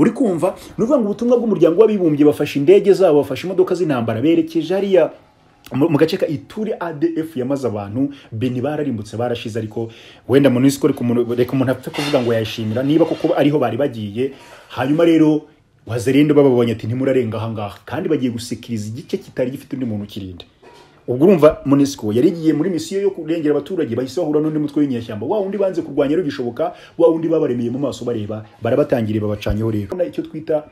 uri kumva ni ukuvuga ngo ubutumwa bw'umuryango w'abibumbye bafashe indege zabo bafashe imodoka z'intambara berekeje hariya mu mu gace ka ituri adf yamaze abantu beni bararimbutse barashize ariko wenda mu minsi reka umuntu reka umuntu apfe kuvuga ngo yayishimira niba koko ariho bari bagiye hanyuma rero wazerinde bababonye ati ntimurarenga ahangaha kandi bagiye gusikiriza igice kitari gifite undi muntu ukirinda ubwo urumva munisiko yari igiye muri misiyo yo kurengera abaturage bahise bahura n'undi mutwe w'inyeshyamba wa wundi banze kurwanya rero gishoboka wa wundi babaremeye mu maso bareba barabatangiriye babacanyeho rero Urabona icyo twita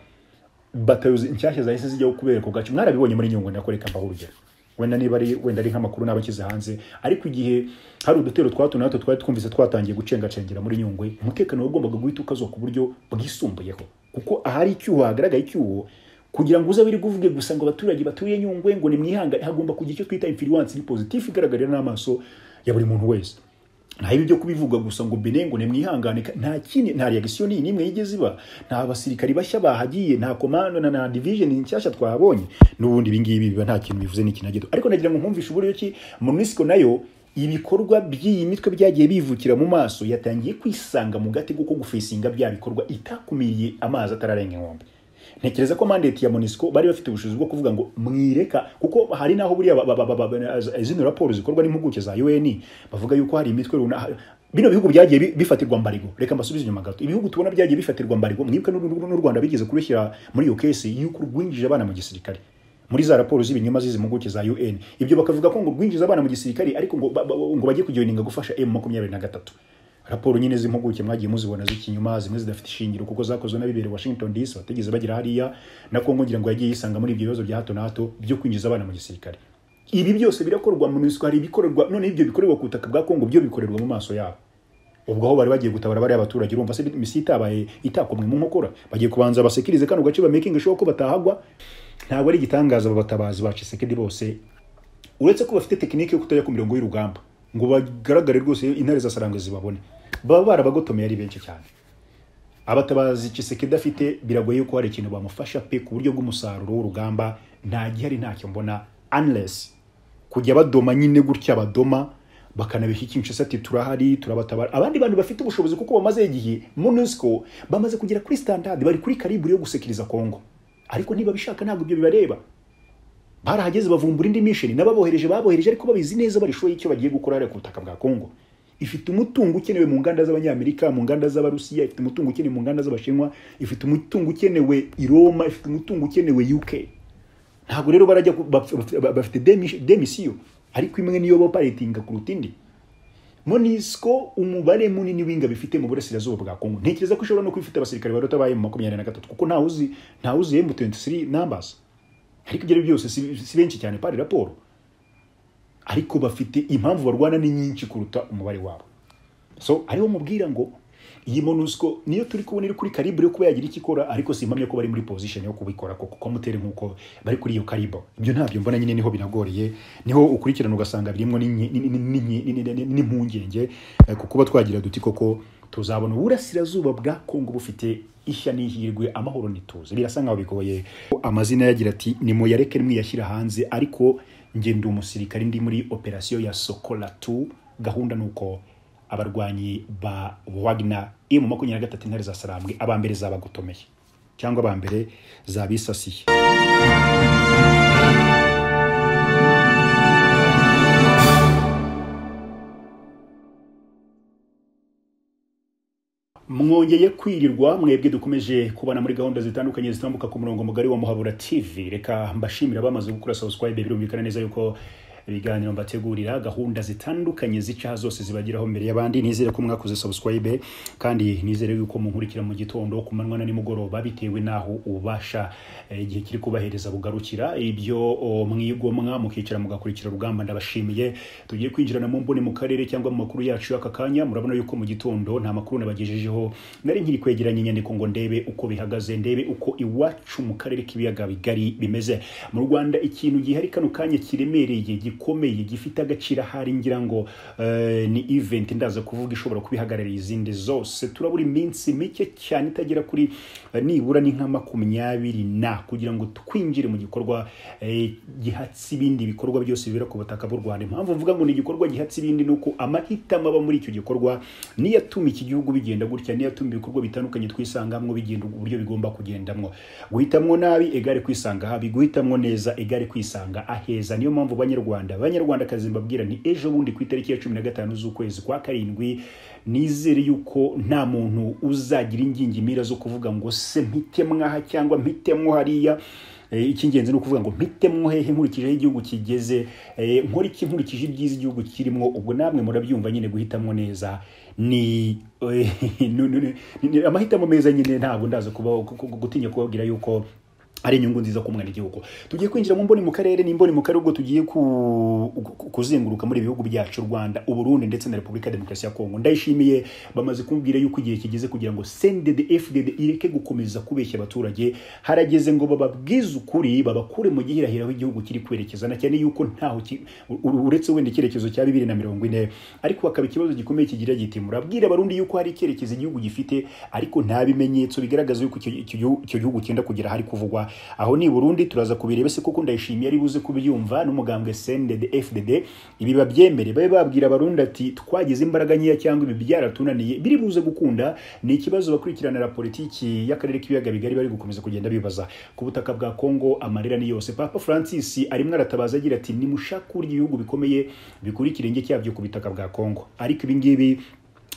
batayo zi- nshyashya zahise zijyaho kubera ako gace mwarabibonye muri nyungwe nakoreka mbaho urugero wenda niba ari wenda ari nk'amakuru naba akize hanze ariko igihe hari udutero twa hato na hato twari twumvise twatangiye gucengacengera muri nyungwe umutekano wagombaga guhita ukazwa ku buryo bwisumbuyeho kuko ahari icyuho hagaragaye icyuho kugira ngo uze abiri kuvuge gusa ngo abaturage batuye nyungwe ngo nimwihangane hagomba kugira icyo twita influence ni positive igaragarira n'amaso ya buri muntu wese nta ibi byo kubivuga gusa ngo bene ngo nimwihangane ka- nta kindi nta reaction n'imwe yigeze iba nta basirikari bashya bahagiye nta komando na na division nshyashya twahabonye n'ubundi ibi ngibi biba nta kintu bivuze n'ikintu na gito ariko nagira ngo nkumvishe uburyo ki munisiko nayo ibikorwa by'iyi mitwe byagiye bivukira mu maso yatangiye kwisanga mu gatego ko gufesinga bya bikorwa itakumiriye amazi atararenga inkombe ntekereza ko mandate ya monisco bari bafite ubushobozi bwo kuvuga ngo mwireka kuko hari naho buriya ba- ba- ba- ba- ba- izino raporo zikorwa n'impuguke za UN bavuga yuko hari imitwe runaka bino bihugu byagiye bi- bifatirwa mbarego reka mbasubize inyuma gato ibihugu tubona byagiye bifatirwa mbarego mwibuke n'u n'u- n'u Rwanda bigeze kurushyira muri iyo case y'uko rwinjije abana mu gisirikare muri za raporo z'ibinyoma z'izi mpuguke za UN ibyo bakavuga ko ngo rwinjiza abana mu gisirikare ariko ngo ba- ba- ngo bajye kujoininga gufasha M23 raporo nyine z'impuguke mwagiye muzibona z'ikinyuma zimwe zidafite ishingiro kuko zakozwe n'abibere washington dc batigeze bagira hariya na kongo ngira ngo yagiye yisanga muri ibyo bibazo bya hato na hato byo kwinjiza abana mu gisirikare ibi byose birakorwa mu minsi hari ibikorerwa none ibyo bikorerwa ku butaka bwa kongo byo bikorerwa mu maso yabo ubwo aho bari bagiye gutabara bariya abaturage urumva se misi itabaye itakomwe mu nkokora bagiye kubanza basekirize kano gace bamakinga sure ko batahagwa ntabwo ari igitangaza aba batabazi ba Tshisekedi bose uretse ko bafite tekinike yo kutajya ku mirongo y'urugamba ngo bagaragare rwose intare za sarangwe zibabone baba barabagotomeye ari benshi cyane abatabazi Tshisekedi afite biragoye yuko hari ikintu bamufasha pe ku buryo bw'umusaruro w'urugamba nta gihari ntacyo mbona unless kujya badoma nyine gutya badoma bakanabishyikinsha ati turahari turabatabara abandi bantu bafite ubushobozi kuko bamaze igihe MONUSCO bamaze kugera kuri standard bari kuri kariburi yo gusekiriza Kongo ariko niba bishaka ntabwo ibyo bibareba barahageze bavumbura indi mission n'ababohereje babohereje ariko babizi neza barishoye icyo bagiye gukora hariya ku butaka bwa Kongo ifite umutungo ukenewe mu nganda z'abanyamerika mu nganda z'abarusiya ifite umutungo ukenewe mu nganda z'abashinwa ifite umutungo ukenewe i Roma ifite umutungo ukenewe UK ntabwo rero barajya ku- baf- baf- bafite demi- demisiyo ariko imwe niyo boparitinga kuruta indi monisco umubare munini w'ingabo ifite mu burasirazuba bwa kongo ntekereza ko ishobora no kuba ifite abasirikare barota ba emu makumyabiri na gatatu kuko ntawe uzi ntawe uzi emu tuwenti numbers ariko ibyo ari byo byose si, si benshi cyane pari raporo ariko bafite impamvu barwana ni nyinshi kuruta umubare wabo so ariho mubwira ngo iyi monusco niyo turi kubona iri kuri karibre yo kuba yagira icyo ikora ariko simpamya ko bari muri position yo kubikora koko ko mutere nkuko bari kuri iyo karibo ibyo ntabyo mbona nyine niho binagoriye niho ukurikirana ugasanga birimo n'inye- ni- ni- ni- ni- ni- ni- ni- n'impungenge eh, ku kuba twagira duti koko tuzabona uburasirazuba bwa kongo bufite ishya n'ihirwe amahoro nituze birasa nkaho bigoye amazina yagira ati ni muyareke mwiyashyira hanze ariko njye ndi umusirikare ndi muri operasiyo ya sokola 2 gahunda ni uko abarwanyi ba Wagner emu makumyabiri na gatatu intare za Sarambwe aba mbere zabagotomeye cyangwa aba mbere zabisasiye mwongeye kwirirwa mwebwe dukomeje kubana muri gahunda zitandukanye zitambuka ku murongo mugari wa muhabura tv reka mbashimira abamaze gukora subscribe birumvikana neza yuko ibiganiro mbategurira gahunda zitandukanye zicaha zose zibagiraho mbere y'abandi nizere ko mwakoze subscribe kandi nizere yuko munkurikira mu gitondo ku manywa na nimugoroba bitewe n'aho ubasha eh, igihe kiri kubahereza bugarukira ibyo o, mwigomwa mukicara mugakurikira rugamba ndabashimiye tugiye kwinjirana mu mboni mu karere cyangwa mu makuru yacu y'aka kanya murabona yuko mu gitondo nta makuru nabagejejeho nari nkiri kwegeranya inyandiko ngo ndebe uko bihagaze ndebe uko iwacu mu karere k'ibiyaga bigari bimeze mu rwanda ikintu gihari kano kanya kiremereye gikomeye gifite agaciro ahari ngira ngo eh, ni event ndaza kuvuga ishobora kubihagararira izindi zose turabura iminsi mike cyane itagera kuri eh, nibura ni nka makumyabiri na kugira ngo twinjire mu gikorwa eh, gihatse ibindi bikorwa byose bibera ku butaka bw'u Rwanda impamvu mvuga ngo ni igikorwa gihatse ibindi ni uko amahitamo aba muri icyo gikorwa niyo atuma iki gihugu bigenda gutya niyo atuma ibikorwa bitandukanye twisangamwo bigenda uburyo bigomba kugendamwo guhitamwo nabi egare kwisanga habi guhitamwo neza egare kwisanga aheza niyo mpamvu banyarwanda banyarwandakazi mbabwira ni ejo bundi ku itariki ya cumi na gatanu z'ukwezi kwa karindwi nizere yuko nta muntu uzagira ingingimira zo kuvuga ngo se mpitemwe aha cyangwa mpitemwo hariya Eh, icy'ingenzi ni ukuvuga ngo mpitemwo hehe nkurikije aho igihugu kigeze eh, nkora iki nkurikije ibyiza igihugu kirimo ubwo namwe murabyumva nyine guhitamo neza ni eh, ni- ni- ni- amahitamo meza nyine ntabwo ndaza kuba gutinya kubabwira yuko ari inyungu nziza ku mwana igihugu tugiye kwinjira mu mboni mu karere n'imboni mu karere ubwo tugiye ku- ku- kuzenguruka muri ibi bihugu byacu u Rwanda uburundi ndetse na Repubulika ya Demokarasi ya Kongo ndayishimiye bamaze kumbwira yuko igihe kigeze kugira ngo CNDD FDD ireke gukomeza kubeshya abaturage harageze ngo bababwize ukuri babakure mu gihirahiro aho igihugu kiri kwerekeza na cyane yuko ntaho ki- u- u- uretse wenda icyerekezo cya bibiri na mirongo ine ariko hakaba ikibazo gikomeye kigira giti murabwira abarundi yuko hari icyerekezo igihugu gifite ariko nta bimenyetso bigaragaza yuko icyo icyo gihu- icyo gihugu cyenda kugera ahari kuvugwa aho ni i burundi turaza kubireba se kuko ndayishimiye ari buze kubyumva n'umugambwe sendede fdd ibi babyemere babe babwira abarundi ati twagize imbaraga nkeya cyangwa ibi byaratunaniye biri buze gukunda ni ikibazo bakurikiranira politiki y'akarere k'ibiyaga bigari bari gukomeza kugenda bibaza ku butaka bwa kongo amarira ni yose papa francis arimo aratabaza agira ati nimushake uburyo ibihugu bikomeye bikurikira irenge cyabyo ku butaka bwa kongo ariko ibi ngibi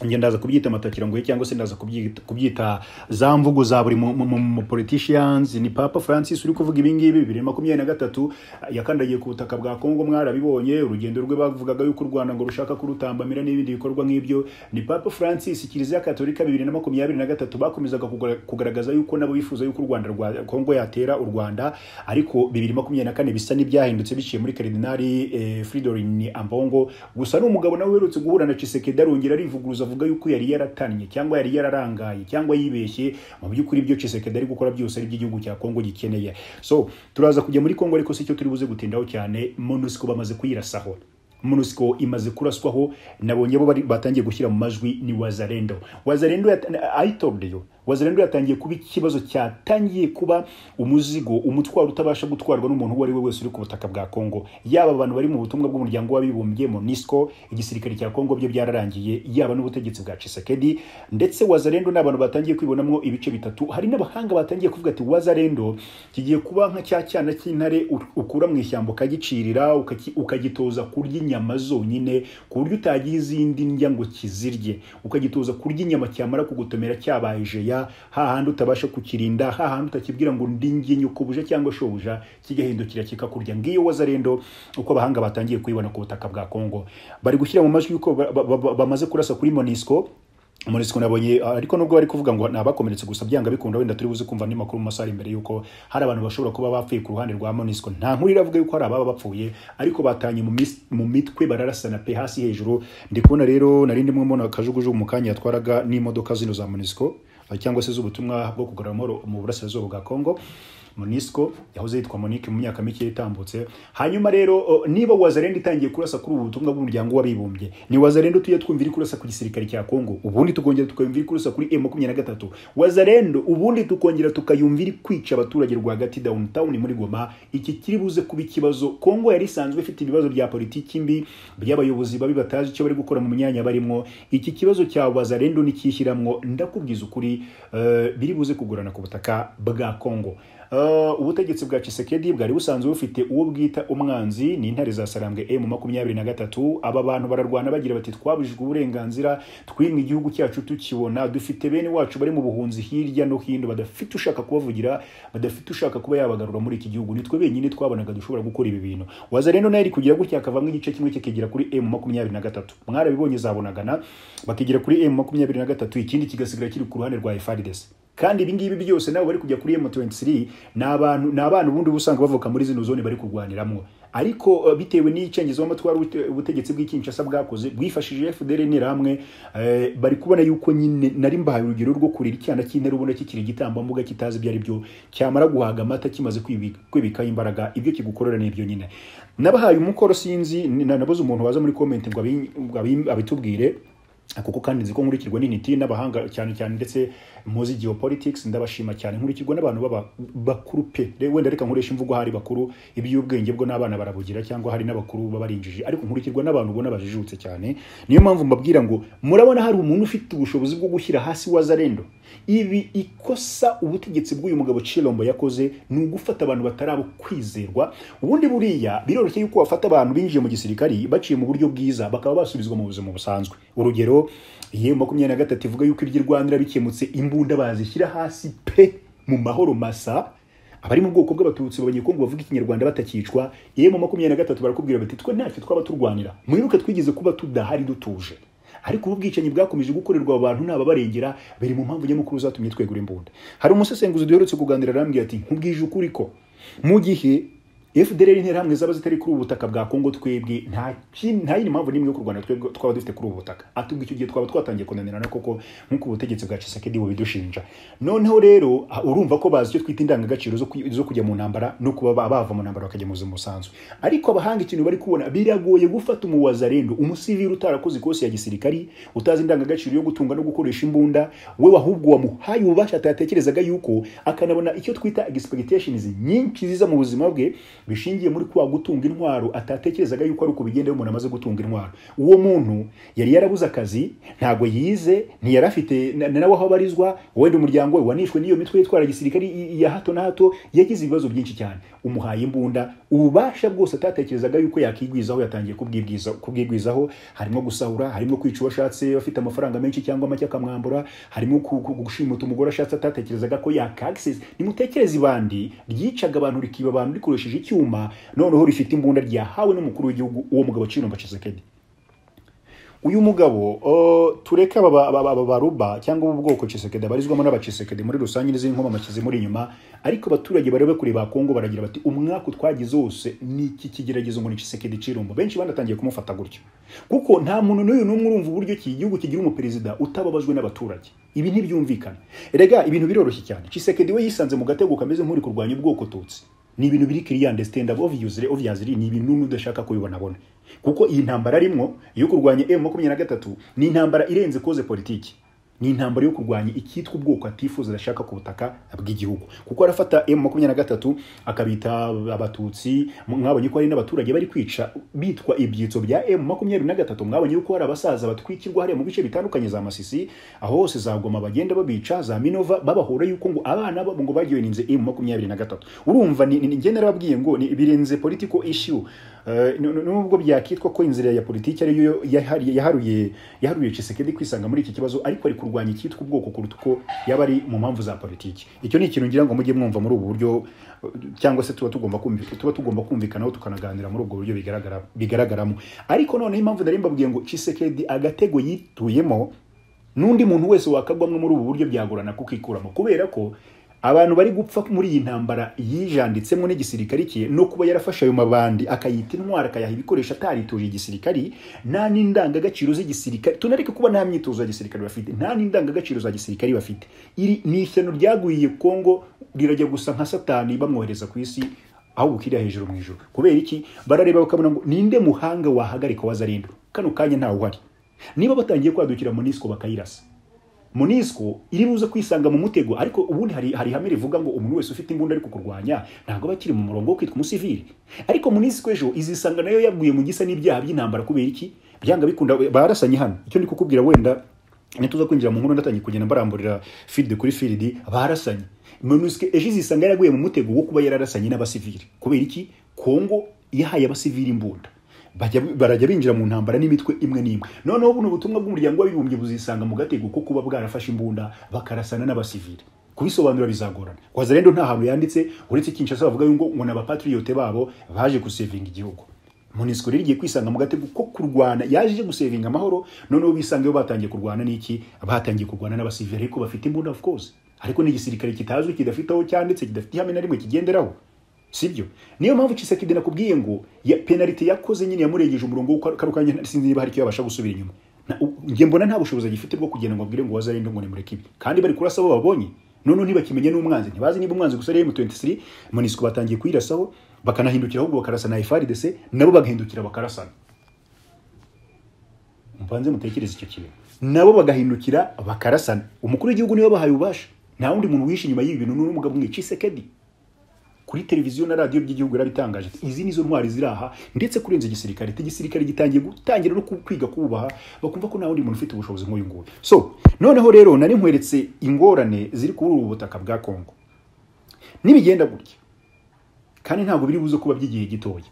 njye ndaza kubyita amatakirangoye cyangwa se ndaza kubyita, kubyita za mvugo za buri mu- mu- mu- mu politicians ni papa francis uri kuvuga ibingibi bibiri na makumyabiri na gatatu yakandagiye ku butaka bwa kongo mwarabibonye urugendo rwe bavugaga yuko u rwanda ngo rushaka kurutambamira n'ibindi bikorwa nk'ibyo ni papa francis kiliziya katolika bibiri na makumyabiri na gatatu bakomezaga kugra- kugaragaza yuko nabo bifuza yuko u rwanda rwa kongo yatera u rwanda ariko bibiri makumyabiri na kane bisa n'ibyahindutse biciye muri karidinali eh, fridorin ambongo gusa ni umugabo nawe uherutse guhura na Chisekedi arongera arivuguruza avuga yuko yari yaratannye cyangwa yari yararangaye cyangwa yibeshye mu by'ukuri ibyo Chisekedi ari gukora byose ari iby'igihugu cya Kongo gikeneye so turaza kujya muri Kongo ariko sicyo turi buze gutindaho cyane MONUSCO bamaze kuyirasaho MONUSCO imaze kuraswaho nabonye bo bari- batangiye gushyira mu majwi ni Wazalendo Wazalendo yata- ayitobwe yo Wazalendo yatangiye kuba ikibazo cyatangiye kuba umuzigo umutwaro utabasha gutwarwa n'umuntu uwo ari we wese uri ku butaka bwa Kongo yaba abantu bari mu butumwa bw'umuryango w'abibumbye MONUSCO igisirikare cya Kongo byo byararangiye yaba n'ubutegetsi bwa Tshisekedi ndetse Wazalendo n'abantu batangiye kwibonamo ibice bitatu hari n'abahanga batangiye kuvuga ati Wazalendo kigiye kuba nka cya cyana cy'intare u- ukura mu ishyamba ukagicirira ukaki- ukagitoza kurya inyama zonyine ku buryo utagira izindi ndya ngo kizirye ukagitoza kurya inyama cyamara kugutomera cyabaye jeya hahandi utabasha kukirinda hahandi utakibwira ngo ndinge nyukubuja cyangwa shobuja kigahindukira kikakurya ngiyo wazarendo uko abahanga batangiye kuyibona ku butaka bwa Kongo bari gushyira mu majwi yuko ba- ba- ba- bamaze kurasa kuri Monisco Monisco nabonye ariko nubwo bari kuvuga ngo nabakomeretse gusa byanga bikunda wenda turi buze kumva andi makuru mu masaha ari imbere yuko hari abantu bashobora kuba bapfuye ku ruhande rwa Monisco nta nkuru iravuga yuko hari ababa bapfuye ariko batanye mu, mis- mu mitwe bararasana pe hasi hejuru ndi kubona rero nari ndimo mbona akajugujugu mu kanya yatwaraga n'imodoka zino za Monisco cyangwa se z'ubutumwa bwo kugarura amahoro mu burasirazuba bwa Kongo Monisco yahoze yitwa Monique mu myaka mike yatambutse hanyuma rero o, niba Wazalendo itangiye kurasa kuri ubu butumwa bw'umuryango w'abibumbye ni Wazalendo tujye twumvira kurasa ku gisirikare cya Kongo ubundi tukongera tukayumvira kurasa kuri M23 Wazalendo ubundi tukongera tukayumvira kwica abaturage rwagati downtown muri Goma iki kiri buze kuba ikibazo Kongo yari isanzwe ifite ibibazo bya politiki mbi by'abayobozi babi batazi icyo bari gukora mu myanya barimo iki kibazo cya Wazalendo nikishyiramo ndakubwiza ukuri eh, biri buze kugorana ku butaka bwa Kongo Uh, ubutegetsi bwa Chisekedi bwari busanzwe bufite uwo bwita umwanzi ni intare za Sarambwe M makumyabiri na gatatu aba bantu bararwana bagira bati twabujijwe uburenganzira twimwe igihugu cyacu tukibona dufite bene wacu bari mu buhunzi hirya no hino badafite ushaka kubavugira badafite ushaka kuba yabagarura muri iki gihugu nitwe benyine twabonaga dushobora gukora ibi bintu waza rero nayo iri kugira gutya akavamo igice kimwe cye kigira kuri M makumyabiri na gatatu mwarabibonye zabonagana bakigira kuri M makumyabiri na gatatu ikindi kigasigara kiri ku ruhande rwa FARDC kandi ibi ngibi byose nabo bari kujya kuri M23 ni abantu ni abana ubundi uba usanga bavuka muri zino zone bari kurwaniramo ariko uh, bitewe n'icengezo w'amatwara ubutegetsi bw'ikinshasa bwakoze bwifashishije FDL n'interahamwe eh, bari kubona yuko nyine nari mbahaye urugero rwo kurira icyana cy'intera ubona kikiri igitambambuga kitazi ibyo ari byo cyamara guhaga amata kimaze kwibi- kwibikaho imbaraga ibyo kigukorera nibyo nyine nabahaye umukoro sinzi ni- na- nabuze umuntu waza muri comment ngo abi- ngo abi- abitubwire kuko kandi nzi ko nkurikirwa n'intiti n'abahanga cyane cyane ndetse muzi geopolitics ndabashima cyane nkurikirwa n'abantu baba bakuru pe Re- wenda reka nkoresha imvugo hari bakuru iby'ubwenge bwo n'abana barabugira cyangwa hari n'abakuru baba barinjije ariko nkurikirwa n'abantu ubona bajijutse cyane niyo mpamvu mbabwira ngo murabona hari umuntu ufite ubushobozi bwo gushyira hasi wazarendo ibi ikosa ubutegetsi bw'uyu mugabo Chilombo yakoze ni ugufata abantu batarabo kwizerwa ubundi buriya biroroshye yuko wafata abantu binjiye mu gisirikari baciye mu buryo bwiza bakaba basubizwa mu buzima busanzwe urugero ye makumyabiri na gatatu ivuga yuko iby'i rwanda bikemutse imbunda bazishyira hasi pe mu mahoro masa abari mu bwoko bw'abatutsi babanyekongo bavuga ikinyarwanda batakicwa ye mu makumyabiri na gatatu barakubwira bati twe ntacyo twaba turwanira mwibuke twigeze kuba tudahari dutuje ariko ubu bwicanyi bwakomeje gukorerwa abantu n'ababarengera biri mu mpamvu nyamukuru zatumye twegura imbunda hari umusesenguzi duherutse kuganira arambwira ati nkubwije ukuri ko mu gihe FDLR interahamwe zaba zitari kuri ubu butaka bwa Kongo twebwe nta kin- nta yindi mpamvu n'imwe yo kurwana twebwe twaba dufite kuri ubu butaka atubwo icyo gihe twaba twatangiye kunanirana koko nk'uko ubutegetsi bwa Tshisekedi bubidushinja noneho rero ah, urumva ko bazi icyo twita indangagaciro zo kwi- zo kujya mu ntambara no kuba ba- bava mu ntambara bakajya mu buzima busanzwe ariko abahanga ikintu bari kubona biragoye gufata umuwazarendo umusivili utarakoze ikosi ya gisirikari utazi indangagaciro yo gutunga no gukoresha imbunda we ahubwo wamuhaye ububasha atatekerezaga yuko akanabona icyo twita expectations nyinshi ziza mu buzima bwe bishingiye muri kwa gutunga intwaro atatekerezaga yuko ari uko bigenda iyo umuntu amaze gutunga intwaro uwo muntu yari yarabuze akazi ntabwo yize ntiyari afite na- na nawe aho abarizwa wenda umuryango we wanishwe n'iyo mitwe yitwara gisirikari i- i- ya hato na hato yagize ibibazo byinshi cyane umuhaye imbunda ububasha bwose atatekerezaga yuko yakigwizaho yatangiye kubwibwiza kubwigwizaho harimo gusahura harimo kwica uwo ashatse afite amafaranga menshi cyangwa make akamwambura harimo ku- ku- gushimuta umugore ashatse atatekerezaga ko yakakisesi nimutekereze ibandi ryicaga abantu rikiba abantu rikoresheje icyuma noneho rifite imbunda ryahawe n'umukuru w'igihugu uwo mugabo Chilombo Tshisekedi uyu mugabo o, tureke aba ba- ba- ba- ba- baruba cyangwa ubu bwoko Tshisekedi abarizwamo n'abacisekedi muri rusange n'izindi nkomama muri inyuma ariko abaturage barebe kure ba Kongo baragira bati umwaka utwagize wose ni iki kigeragezo ngo ni Tshisekedi Chilombo benshi banatangiye kumufata gutyo kuko nta muntu n'uyu n'umwe urumva uburyo iki gihugu kigira umuperezida utababajwe n'abaturage ibi ntibyumvikana rega ibintu biroroshye cyane Tshisekedi we yisanze mu gatego kameze nk'uri kurwanya ubwoko tutsi ni ibintu biri kiriyande stand obviously obviously ni ibintu n'udashaka kubibona bona kuko iyi ntambara arimwo yo kurwanya M23 ni intambara irenze koze politiki ni intambara yo kurwanya icyitwa ubwoko atifuza adashaka ku butaka bw'igihugu kuko arafata M23 akabita abatutsi mwabonye ko hari n'abaturage bari kwica bitwa ibyitso bya M23 mwabonye yuko hari abasaza batwikirwa hariya mu bice bitandukanye za Masisi aho hose za Goma bagenda babica za Minova babahora yuko ngo abana babo ngo bagiwe ninze M23 urumva ni ni- njye narababwiye ngo ni birenze political issue Eh, nu- nu- nubwo byakitwa ko inzira ya politiki ari yo yahari- yaharuye yaharuye Tshisekedi kwisanga muri iki kibazo ariko ari kurwanya icyitwa ubwoko kuruta uko yaba ari mu mpamvu za politiki icyo ni ikintu ngira ngo mujye mwumva muri ubu buryo eh, cyangwa se tuba tugomba kumvikana tuba tugomba kumvikanaho tukanaganira muri ubwo buryo bigaragara bigaragaramo ariko noneho impamvu nari mbabwiye ngo Tshisekedi agatego yituyemo n'undi muntu wese wakagwamo muri ubu buryo byagorana kukikuramo kubera ko abantu bari gupfa muri iyi ntambara yijanditsemo n'igisirikari cye no kuba yarafashe ayo mabandi akayita intwara akayaha ibikoresho atarituje igisirikari nta n'indangagaciro z'igisirikari tunareke kuba nta myitozo ya gisirikari bafite nta n'indangagaciro za gisirikari bafite iri ni ishyano ryagwiriye kongo rirajya gusa nka satani bamwohereza ku isi ahubwo ukiriya hejuru mu ijuru kubera iki barareba bakabona ngo ninde muhanga wahagarika wazarindo kano kanya ntawe uhari niba batangiye kwadukira munisiko bakayirasa munisiko iri buze kwisanga mu mutego ariko ubundi hari, hari ihame rivuga ngo umuntu wese ufite imbunda ari kukurwanya ntabwo aba akiri mu murongo wo kwitwa umusivili ariko munisiko ejo izisanga nayo yaguye mu gisa n'ibyaha by'intambara kubera iki byanga bikunda barasanye hano icyo ndi kukubwira wenda nituza kwinjira mu nkuru ndatangiye kugenda baramburira feed kuri field barasanye MONUSCO ejo izisanga yaraguye mu mutego wo kuba yararasanye n'abasivili kubera iki Kongo yahaye abasivili imbunda Bajya- barajya binjira mu ntambara n'imitwe imwe n'imwe noneho buno butumwa bw'umuryango w'abibumbye buzisanga mu gatego ko kuba bwarafashe imbunda bakarasana n'abasivili kubisobanura bizagorana wazarendo nta hantu yanditse uretse Kinshasa bavuga ngo ngo n'abapatriote babo baje gusevinga igihugu Monusco rero igiye kwisanga mu gatego ko kurwana yaje ije gusevinga amahoro noneho bisangeyo batangiye kurwana n'iki batangiye kurwana n'abasivili ariko bafite imbunda of course ariko n'igisirikare kitazwi kidafite aho cyanditse kidafite ihame na rimwe kigenderaho sibyo niyo mpamvu Tshisekedi nakubwiye ngo ya penalty yakoze nyine yamurengeje umurongo wo karukanya sinzi niba hari icyo yabasha gusubira inyuma Na- u- njye mbona nta bushobozi agifite bwo kugenda ngo abwire ngo wazarinde ngo nimureke ibi kandi bari kurasa abo babonye none ntibakimenya n'umwanzi ntibazi niba umwanzi gusa ari M23 Monisco batangiye kuyirasaho bakanahindukira ahubwo bakarasa na FARDC nabo bagahindukira bakarasana mbanze mutekereze icyo kintu nabo bagahindukira bakarasana umukuru w'igihugu niwe bahaye ububasha nta wundi muntu wihishe inyuma y'ibi bintu ni uriya mugabo umwe Tshisekedi kuri televiziyo na radiyo by'igihugu yarabitangaje ati izi nizo ntwari ziri aha ndetse kurenza igisirikare ati igisirikare gitangiye gutangira no ku- kwiga kubaha bakumva ko nta wundi muntu ufite ubushobozi nk'uyu nguyu so noneho rero nari nkweretse ingorane ziri kuri ubu butaka bwa kongo nibigenda gutya kandi ntabwo biri buze kuba by'igihe gitoya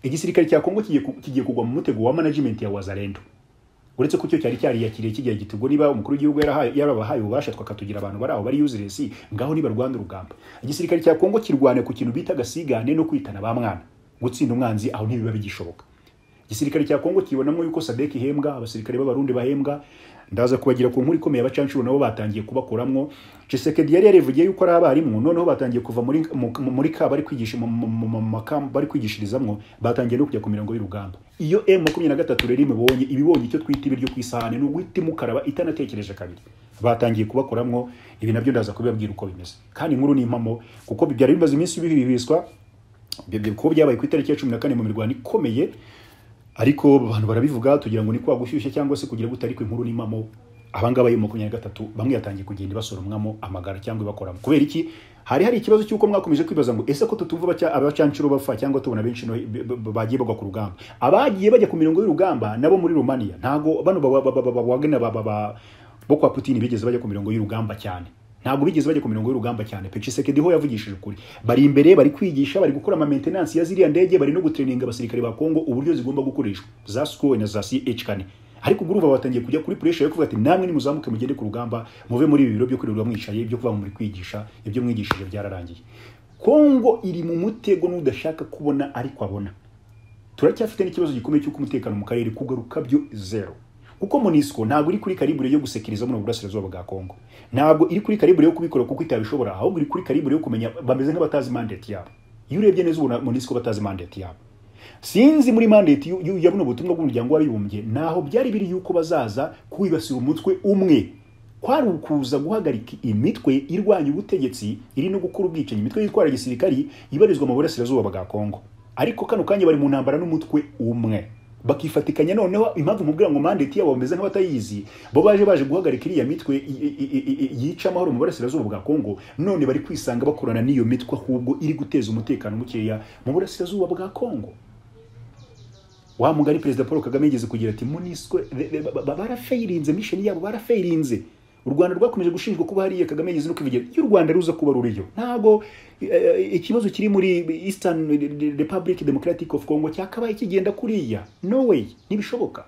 igisirikare cya kongo kigiye ku- kigiye kugwa mu mutego wa management ya wazalendo uretse ko icyo cyari cyariyakiriye kigiye gitugo niba umukuru w'igihugu yarahaye- yarabahaye ububasha twakatugira abantu bari aho bari useless ngaho nibarwanda urugamba igisirikare cya kongo kirwana ku kintu bita agasigane no kwitana ba mwana gutsinda umwanzi aho ntibiba bigishoboka igisirikare cya kongo kibonamo yuko sadek ihembwa abasirikare b'abarundi bahembwa ndaza kubagira ku nkuru ikomeye abacanshuro nabo batangiye kubakuramo Tshisekedi yari yarivugiye yuko ari abarimu noneho batangiye kuva muri mu- mu- muri ka bari kwigisha mu- mu- mu- mu makam bari kwigishirizamwo batangiye no kujya ku mirongo y'urugamba iyo m makumyabiri na gatatu rero imibonye ibibonye icyo twita ibiryo ku isahani ni uguhita imukaraba itanatekereje kabiri batangiye kubakoramwo ibi nabyo ndaza kubibabwira uko bimeze kandi inkuru ni impamo kuko byari bimaze iminsi bihibiswa ibyo byo- kuko byabaye ku itariki ya cumi na kane mu mirwano ikomeye ariko abantu barabivuga tugira ngo ni kwa gushyushya cyangwa se kugira ngo utariko inkuru n'imamo abangaba yo makumyabiri na gatatu bamwe yatangiye kugenda ibasoromwamo amagara cyangwa ibakoramo kubera iki hari hari ikibazo cy'uko mwakomeje kwibaza ngo ese ko tutumva abaca- abacancuro bapfa cyangwa tubona benshi no- b- b- bagiye bagwa ku rugamba abagiye bajya ku mirongo y'urugamba nabo muri rumaniya ntago bano ba- ba- ba- ba- ba- wagner ba- ba- ba- bo kwa putini bigeze bajya ku mirongo y'urugamba cyane ntabwo bigeze bajya ku mirongo y'urugamba cyane pe Tshisekedi ho yavugishije ukuri bari imbere bari kwigisha bari gukora ama maintenance ya ziriya ndege bari no gutraininga abasirikare ba Kongo uburyo zigomba gukoreshwa za SCOA na za CH kane ariko guruva batangiye kujya kuri pressure yo kuvuga ati namwe nimuzamuke mugende ku rugamba muve muri ibi biro byo kwirirwa mwicaye ibyo kuba muri kwigisha ibyo mwigishije byararangiye Kongo iri mu mutego n'udashaka kubona ariko abona turacyafite n'ikibazo gikomeye cy'uko umutekano mu karere kugaruka byo zero kuko monisco ntabwo iri kuri karibure yo gusekiriza mu burasirazuba bwa kongo ntabwo iri kuri karibure yo kubikora kuko itabishobora ahubwo iri kuri karibure yo kumenya bameze nk'abatazi mandate yabo iyo urebye neza ubona monisco batazi mandate yabo sinzi muri mandate y'u- y'u- ya buno butumwa bw'umuryango w'abibumbye naho byari biri yuko bazaza kwibasira umutwe umwe kwari ukuza guhagarika imitwe irwanya ubutegetsi iri no gukora ubwicanyi imitwe yitwara gisirikari ibarizwa mu burasirazuba bwa kongo ariko kano kanya bari mu ntambara n'umutwe umwe bakifatikanya noneho impamvu mubwira ngo mandate yabo bameze nk'abatayizi bo baje baje guhagarika iriya mitwe i- i- i- i- yica amahoro mu burasirazuba bwa kongo none bari kwisanga bakorana n'iyo mitwe ahubwo iri guteza umutekano mukeya mu burasirazuba bwa kongo wa mugari perezida paul kagame yigeze kugira ati muniswe barafayirinze misheni yabo barafayirinze u rwanda rwakomeje gushinjwa kuba hariya kagame yigeze no kubigira iyo u rwanda ruza kuba ruriyo ntabwo eh, ikibazo kiri muri eastern republic democratic of congo cyakabaye kigenda kuriya no way ntibishoboka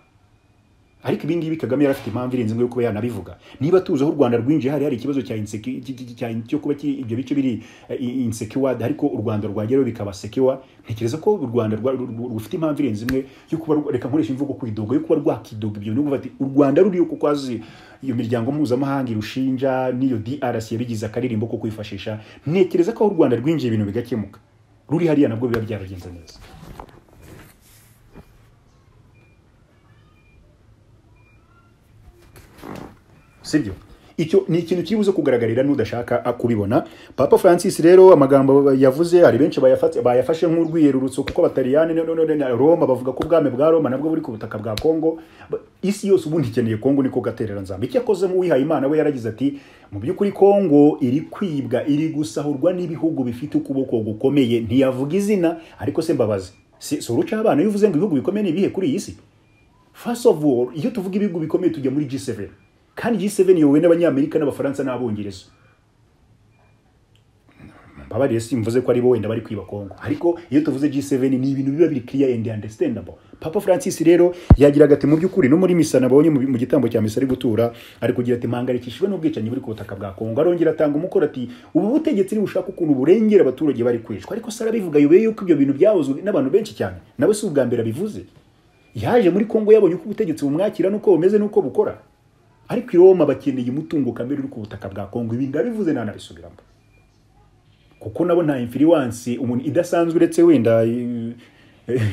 ariko ibi ngibi Kagame yari afite impamvu irenze imwe yo kuba yanabivuga niba tuzi aho u Rwanda rwinjiye hari hari ikibazo cya inseki cy- cy- cya- cyo kuba ki- ibyo bice biri insecured ariko u Rwanda rwageraho bikaba secure ntekereza ko u Rwanda rwa- ru- ru- rufite impamvu irenze imwe yo kuba rwa- reka nkoresha imvugo kwidoga yo kuba rwakidoga ibyo ni ukuvuga ati u Rwanda ruriyo kuko azi iyo miryango mpuzamahanga irushinja n'iyo DRC yabigize akaririmbo ko kwifashisha ntekereza ko aho u Rwanda rwinjiye ibintu bigakemuka ruri hariya nabwo biba byaragenze neza sibyo icyo ni ikintu kiri buze kugaragarira n'udashaka a- kubibona papa francis rero amagambo yavuze hari benshi bayafate- bayafashe nk'urwiyerurutso kuko abataliyani no- no- no- na roma bavuga ko ubwami bwa roma nabwo buri ku butaka bwa kongo Ba- isi yose ubundi ikeneye kongo niko gaterera nzamba icyo akoze nk'uwihaye imana we yaragize ati mu by'ukuri kongo iri kwibwa iri gusahurwa n'ibihugu bifite ukuboko gukomeye ntiyavuga izina ariko se mbabazi si si uruca abana iyo uvuze ngo ibihugu bikomeye ni ibihe kuri iyi si First of all, iyo tuvuga ibihugu bikomeye tujya muri G7. Kandi G7 iyobowe n'Abanyamerika n'Abafaransa n'Abongereza. Mbabarire simvuze ko ari bo wenda bari kwiba Kongo. Ariko iyo tuvuze G7 ni ibintu biba biri clear and understandable. Papa Francis rero yagiraga ati mu by'ukuri no muri misa nabonye mu mu gitambo cya misa ari gutura ari kugira ati mpangayikishijwe n'ubwicanyi buri ku butaka bwa Kongo arongera atanga umukoro ati ubu butegetsi ntibushaka ukuntu burengera abaturage bari kwicwa ariko se arabivuga yubeye yuko ibyo bintu byahozwe n'abantu benshi cyane nawe si ubwa mbere abivuze yaje muri kongo yabonye uko ubutegetsi bumwakira n'uko bumeze n'uko bukora ariko i roma bakeneye umutungo kamere uri ku butaka bwa kongo ibi ndabivuze ntanabisubiramo kuko nabo nta influence umuntu idasanzwe uretse wenda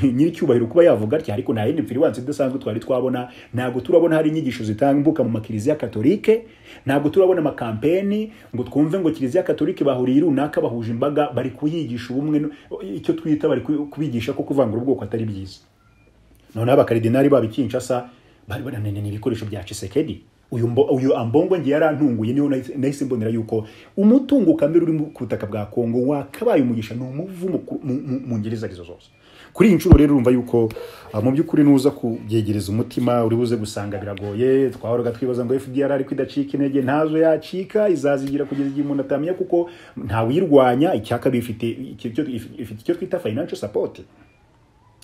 nyiricyubahiro kuba yavuga atya ariko nta yindi influence idasanzwe twari twabona ntabwo turabona hari inyigisho zitambuka mu makiliziya katolike ntabwo turabona amakampeni ngo twumve ngo kiliziya katolike bahuriye runaka bahuje imbaga bari kuyigisha ubumwe no- icyo twita bari ku- kubigisha ko kuvangura ubwoko atari byiza noneho abakaridinari babo i Kinshasa bari bananiranye ibikoresho bya Chisekedi uyu mbo- uyu ambongo ngiye yarantunguye niho nahise- nahise mbonera yuko umutungo kamere uri mu- ku butaka bwa Kongo wakabaye umugisha ni umuvumo ku- mu- mu- mu ngeri izo arizo zose kuri iyi nshuro rero urumva yuko ah, mu by'ukuri nuza kubyegereza umutima uri buze gusanga biragoye twahoraga twibaza ngo FDR ariko idacika intege ntazo yacika izazigira kugeza igihe umuntu atamenya kuko ntawuyirwanya icyaka bifite icyo- icyo- ifite icyo twita financial support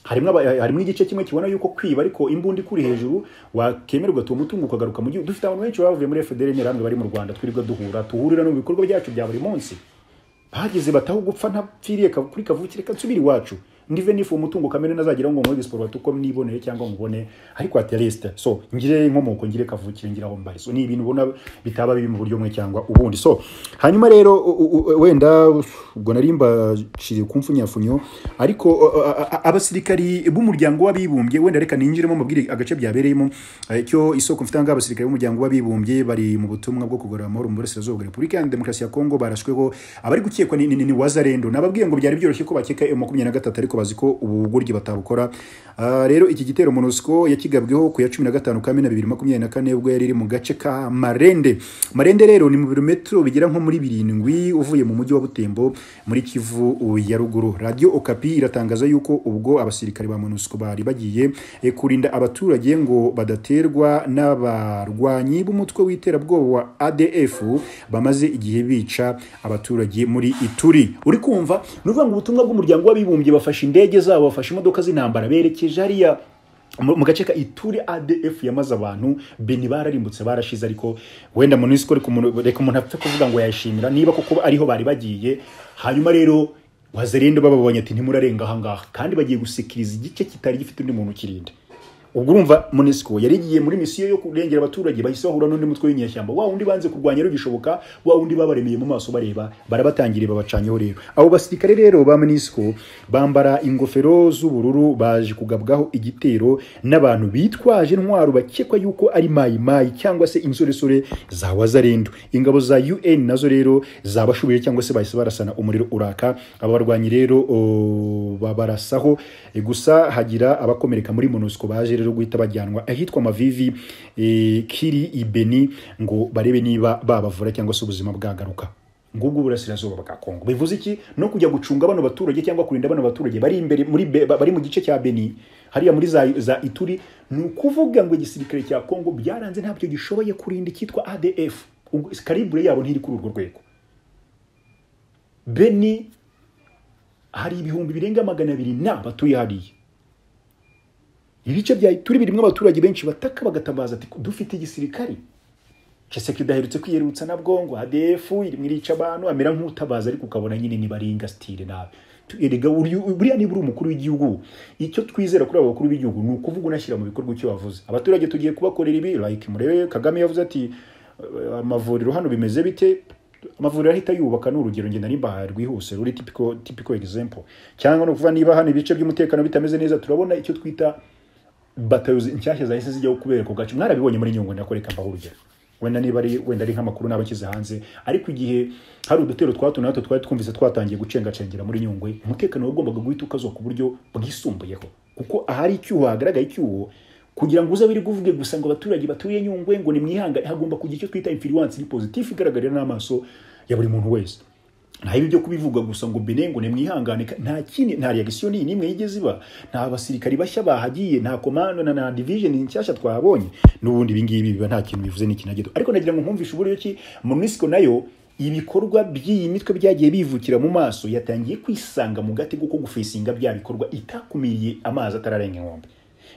harimo aba- harimo igice kimwe kibona yuko kwiba ariko imbunda ikuri hejuru wakemerwa tuwo mutungo ukagaruka mu gihugu dufite abantu benshi bavuye muri FDL interahamwe bari mu Rwanda twirirwa duhura tuhurira no mu bikorwa byacu bya buri munsi bageze bataho gupfa ntapfiriye ka- kuri kavukire kansubira iwacu ndive nifu umutungo kamere nazagira ngo muri diaspora tuko niboneye cyangwa mubone ariko at least so ngire inkomoko ngire kavukire ngira aho mbari so ni ibintu ubona bitaba bibi mu buryo bumwe cyangwa ubundi so hanyuma rero u- u- u- wenda ubwo narimba shiri kumfunyafunyo ariko uh, uh, uh, abasirikari b'umuryango w'abibumbye wenda reka ninjiremo mabwire agace byabereyemo eh, icyo isoko mfite ahangaha abasirikare b'umuryango w'abibumbye bari mu butumwa bwo kugarura amahoro mu burasirazuba bwa repubulika ya demokarasi ya kongo barashweho abari gukekwa ni, ni, ni, ni wazarendo nababwiye ngo byari byoroshye ko bakeka emu makumyabiri na gatatu ariko bazi ko ubugoryi batabukora Ah, rero iki gitero monusco yakigabweho ku ya cumi na gatanu kamena bibiri makumyabiri na kane ubwo yari iri mu gace ka marende marende rero ni mu birometero bigera nko muri birindwi uvuye mu mujyi wa butembo muri kivu uh, ya ruguru radio okapi iratangaza yuko ubwo abasirikare ba monusco bari bagiye eh, kurinda abaturage ngo badaterwa n'abarwanyi b'umutwe w'iterabwoba wa adf bamaze igihe bica abaturage muri ituri uri kumva ni ukuvuga ngo ubutumwa bw'umuryango w'abibumbye bafashe indege zabo bafashe imodoka z'intambara berekeje hariya mu mu gace ka ituri adf yamaze abantu beni bararimbutse barashize ariko wenda munisiko reka umuntu reka umuntu apfe kuvuga ngo yayishimira niba kuko ariho bari bagiye hanyuma rero wazerinde bababonye ati ntimurarenga ahangaha kandi bagiye gusikiriza igice kitari gifite undi muntu ukirinda ubwo urumva munisiko yari igiye muri misiyo yo kurengera abaturage bahise bahura n'undi mutwe w'inyeshyamba wa wundi banze kurwanya rero gishoboka wa wundi babaremeye mu maso bareba barabatangiriye babacanyeho rero abo basirikare rero ba munisiko bambara ingofero z'ubururu baje kugabwaho igitero n'abantu bitwaje intwaro bakekwa yuko ari mayimayi cyangwa se insoresore za wazarendo ingabo za un nazo rero zabashubiye cyangwa se bahise barasana umuriro uraka aba barwanyi rero o, babarasaho E, gusa hagira abakomereka muri monusco baje rero guhita bajyanwa ahitwa mavivi e, kiri ibeni ngo barebe niba babavura cyangwa se ubuzima bwagaruka ngubwo uburasirazuba bwa kongo bivuze iki no kujya gucunga bano baturage cyangwa kurinda bano baturage bari imbere muri Be- ba- bari mu gice cya beni hariya muri za, za ituri ni ukuvuga ngo igisirikare cya kongo byaranze ntabyo gishoboye kurinda icyitwa adf Ubwo kalibure yabo ntiri kuri urwo rwego beni hari ibihumbi birenga magana abiri na batuye hariya ibice bya turi birimo abaturage benshi bataka bagatambaza ati dufite igisirikare Chisekedi aherutse kwiyerutsa na bwongo ADF irimo irica abantu amera nk'utabaza ariko ukabona nyine niba ari ingastire nawe Tu- erega uryu- buriya niba uri umukuru w'igihugu icyo twizera kuri abo bakuru b'igihugu ni ukuvuga unashyira mu bikorwa icyo wavuze abaturage tugiye kubakorera ibi like murebe Kagame yavuze ati "Eh, amavuriro hano bimeze bite amavuriro ahita yubaka ni urugero ngenda nimba rwihuse ruri typical typical example cyangwa no kuva niba hano ibice by'umutekano bitameze neza turabona icyo twita batayo zi- nshyashya zahise zijya kubera ku gace mwarabibonye muri nyungwe ndakoreka mbaho urugero wenda niba ari wenda ari nk'amakuru n'abashyize hanze ariko igihe hari udutero twa hato na hato twari twumvise twatangiye gucengacengera muri nyungwe umutekano wagombaga guhita ukazwa ku buryo bwisumbuyeho kuko ahari icyuho hagaragaye icyuho kugira ngo uze wirirwe uvuge gusa ngo abaturage batuye nyungwe ngo nimwihangane hagomba kugira icyo twita influence iri positive igaragarira n'amaso ya buri muntu wese nta ibi byo kubivuga gusa ngo bene ngo nimwihangane ka- nta kindi nta reaction n'imwe yigeze iba nta basirikari bashya bahagiye nta komando na, na division nshyashya twabonye n'ubundi ibi ngibi biba nta kintu bivuze n'ikintu na gito ariko nagira ngo nkumvishe uburyo ki munisiko nayo ibikorwa by'iyi mitwe byagiye bivukira mu maso yatangiye kwisanga mu gatego ko gufesinga bya bikorwa itakumiriye amazi atararenga inkombe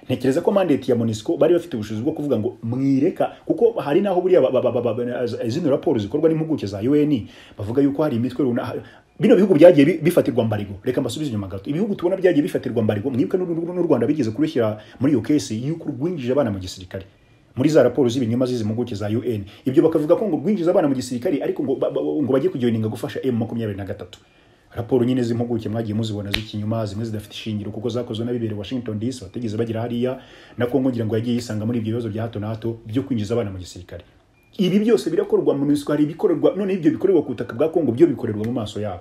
ntekereza ko mandate ya monisco bari bafite ubushobozi bwo kuvuga ngo mwireka kuko hari naho buriya ba- ba- ba- ba- ba- zino raporo zikorwa n'impuguke za UN bavuga yuko hari imitwe runaka bino bihugu byagiye bi- bifatirwa mbarigo reka mbasubize inyuma gato ibihugu tubona byagiye bifatirwa mbarigo mwibuke n'u- n'u n'u Rwanda bigeze kubishyira muri iyo kesi y'uko rwinjije abana mu gisirikare muri za raporo z'ibinyoma z'izi mpuguke za UN ibyo bakavuga ko ngo rwinjiza abana mu gisirikare ariko ngo ba- ba- ngo bajye kugiyoninga gufasha M makumyabiri na gatatu raporo nyine z'impuguke mwagiye muzibona z'ikinyuma zimwe zidafite ishingiro kuko zakozwe n'abibereye Washington DC batigeze bagira hariya na Congo ngira ngo yagiye yisanga muri ibyo bibazo bya hato na hato byo kwinjiza abana mu gisirikare ibi byose birakorwa mu minsi hari ibikorerwa none ibyo bikorerwa ku butaka bwa Congo byo bikorerwa mu maso yabo